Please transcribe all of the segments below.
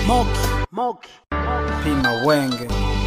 Moki, Moki, Pima Wenge.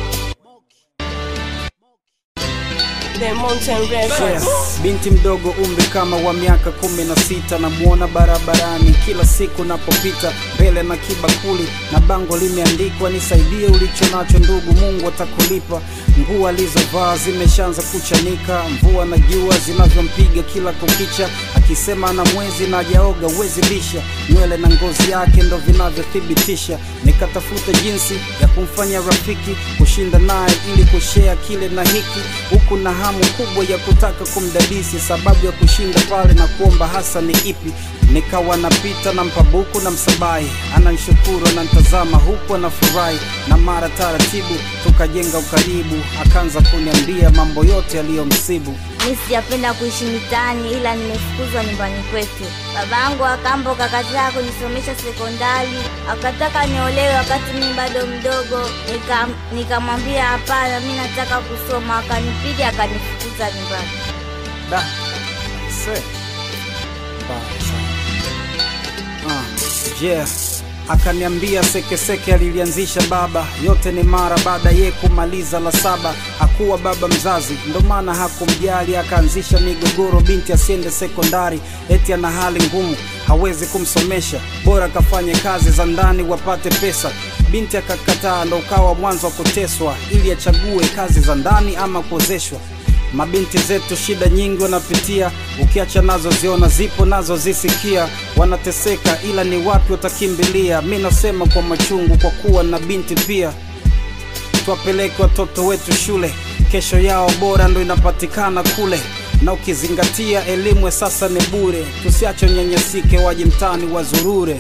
The Mountain Records. Yes. Binti mdogo umri kama wa miaka kumi na sita namuona barabarani kila siku napopita mbele na kibakuli na bango limeandikwa nisaidie ulicho nacho ndugu Mungu atakulipa nguo alizovaa zimeshaanza kuchanika mvua na jua zinavyompiga kila kukicha akisema na mwezi na hajaoga uwezi bisha nywele na ngozi yake ndo vinavyothibitisha nikatafuta jinsi ya kumfanya rafiki kushinda naye ili kushea kile na hiki huku na hamu kubwa ya kutaka kumdadisi sababu ya kushinda pale na kuomba hasa ni ipi nikawa napita na mpabuku na msabai ananshukuru anantazama huku anafurahi na mara taratibu tukajenga ukaribu akaanza kuniambia mambo yote yaliyomsibu Mi sijapenda kuishi mitaani ila nimefukuzwa nyumbani kwetu. Baba yangu akambo akakataa kunisomesha sekondari, akataka niolewe wakati mimi bado mdogo. Nika- Nikamwambia hapana, mi nataka kusoma. Akanipiga akanifukuza nyumbani. Da. Se. Mbaya sana. Ah, yeah. Akaniambia sekeseke alilianzisha baba, yote ni mara baada ye kumaliza la saba. Hakuwa baba mzazi, ndo maana hakumjali, akaanzisha migogoro, binti asiende sekondari, eti ana hali ngumu, hawezi kumsomesha, bora kafanye kazi za ndani wapate pesa. Binti akakataa, ndo ukawa mwanzo wa kuteswa, ili achague kazi za ndani ama kuozeshwa. Mabinti zetu shida nyingi wanapitia, ukiacha nazo ziona zipo nazo zisikia, wanateseka ila ni wapi watakimbilia? Mi nasema kwa machungu, kwa kuwa na binti pia. Tuwapeleke watoto wetu shule, kesho yao bora ndo inapatikana kule, na ukizingatia elimu ya sasa ni bure, tusiache nyanyasike, waje mtaani wazurure.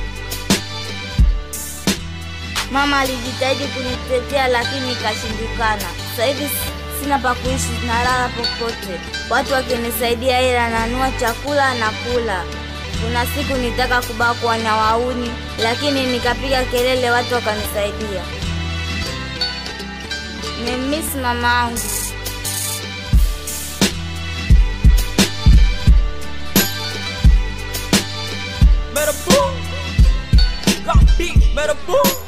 Mama alijitahidi kunitetea lakini ikashindikana. Sasa hivi s- sina pa kuishi, nalala popote. Watu wakinisaidia ila nanua chakula na kula. Kuna siku nitaka kubakwa na wauni, lakini nikapiga kelele, watu wakanisaidia. Nimemiss mama angu. Better boom. Got beat. Better boom.